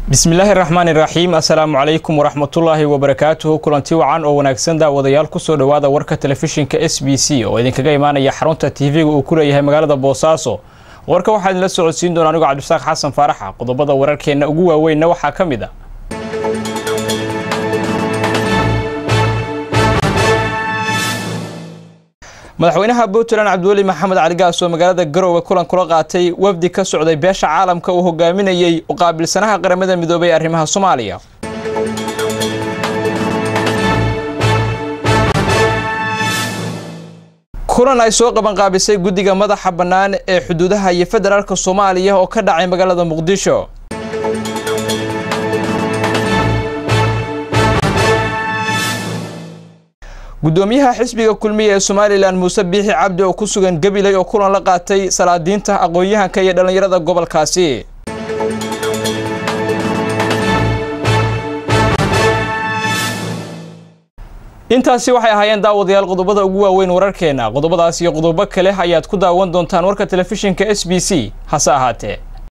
bismillaahi raxmaani raxiim assalaamu calaykum waraxmatullaahi wabarakaatuhu kulanti wacan oo wanaagsan daawadayaal kusoo dhowaada warka telefishinka s b c oo idinkaga imaanaya xarunta tv-ga uu ku leeyahay magaalada boosaaso warka waxaa idinla socodsiin doona anigoo cabdisaaq xasan faaraxa qodobada wararkeenna ugu waaweynna waxaa ka mid a madaxweynaha puntland cabdiweli maxamed cali gaas oo magaalada garowe kulan kula qaatay wafdi ka socday beesha caalamka uu hogaaminayey u qaabilsanaha qaramada midoobay ee arrimaha soomaaliya kulan ay soo qabanqaabisay guddiga madaxa bannaan ee xuduudaha iyo federaalka soomaaliya oo ka dhacay magaalada muqdisho guddoomiyaha xisbiga kulmiya ee somalilan muuse biixi cabdi oo ku sugan gabiley oo kulan la qaatay salaadiinta aqoon-yahanka iyo dhallinyarada gobolkaasi intaasi waxay ahaayeen daawadayaal qodobada ugu waaweyn wararkeena qodobadaas iyo qodobo kale ayaad ku daawan doontaan warka telefishinka s b c hase ahaatee